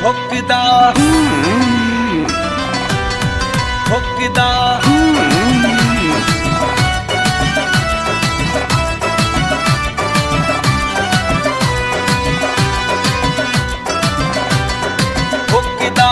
ठोकदा ठोकदा ठोकदा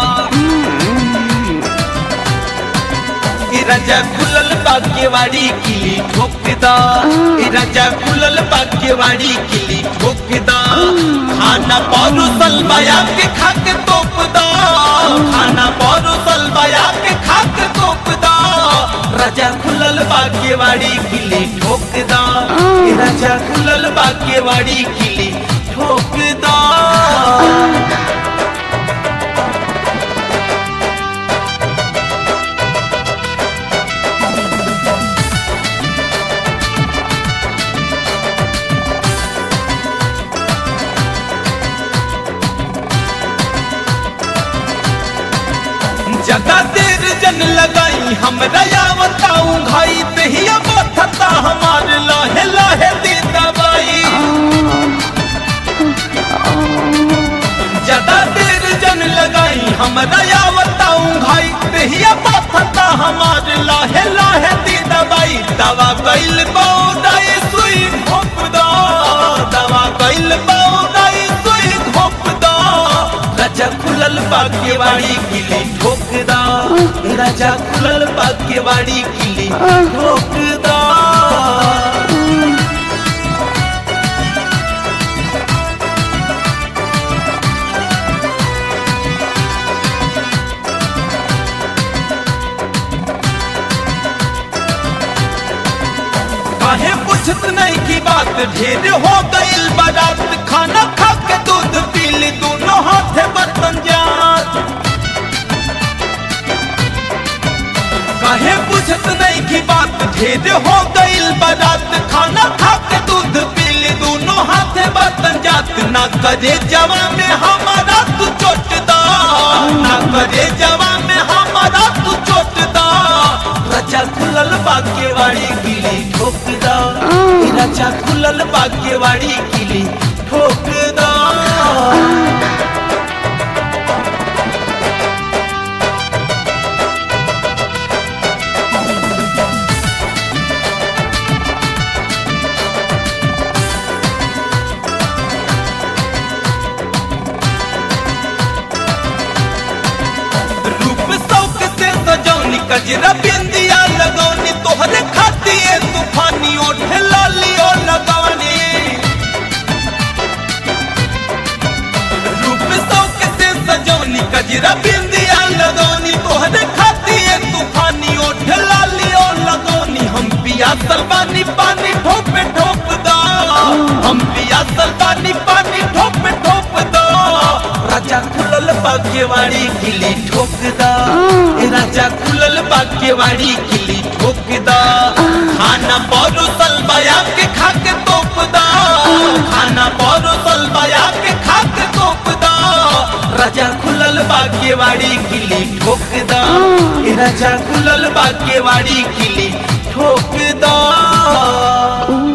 ई राजा खुलल बागेवाड़ी किली ठोकदा ई राजा खुलल बागेवाड़ी किली ठोकदा खाना परोसल बया के खाके तोपदा खाना परोसल बया के खाके तोपदा राजा खुलल बागेवाड़ी किली ठोकदा ई राजा खुलल बागेवाड़ी किली ठोकदा ज्यादा देर जन लगाई हमरा या बताऊं भाई दहिया बथता हमार लाहे लाहे दे दवाई ज्यादा देर जन लगाई हमरा या बताऊं भाई दहिया बथता हमार लाहे लाहे दे दवाई दवा कैल बौदाई सुई घोप दो दवा कैल बौदाई सुई घोप दो राजा खुलल बागेवाड़ी किली ठोकदा राजा खुलल बागेवाड़ी किली ठोकदा काहे पूछत नहीं की बात ढेर हो गइल बारात खाना खा के दूध पी ली दोनों हाथे बर्तन जात काहे पूछत नहीं की बात ढेर हो गइल बारात खाना खा के दूध पी ली दोनों हाथे बर्तन जात ना करे जवा में हमारा तू चोट दा ना करे जवा में हमारा तू चोट दा राजा खुलल बागेवाड़ी किली ठोकदा ई राजा खुलल बागेवाड़ी किली ठोकदा रूप शौक से सजौनी कजरा बिंदिया लगौनी तोहरे खातिर तूफानी ओठ लालियो लगौनी रूप शौक से सजौनी कजरा बिंदिया लगौनी तोहरे खातिर तूफानी ओठ लालियो लगौनी हम पिया सलवानी पानी ठोप ठोप दा हम पिया सलवानी पानी ठोप ठोप दा राजा खुलल बागेवाड़ी किली ठोकदा ए राजा खुलल बागेवाड़ी किली ठोकदा खाना परोसल बया के खाके तोपदा खाना परोसल बया के खाके तोपदा राजा खुलल बागेवाड़ी किली ठोकदा ए राजा खुलल बागेवाड़ी किली ठोकदा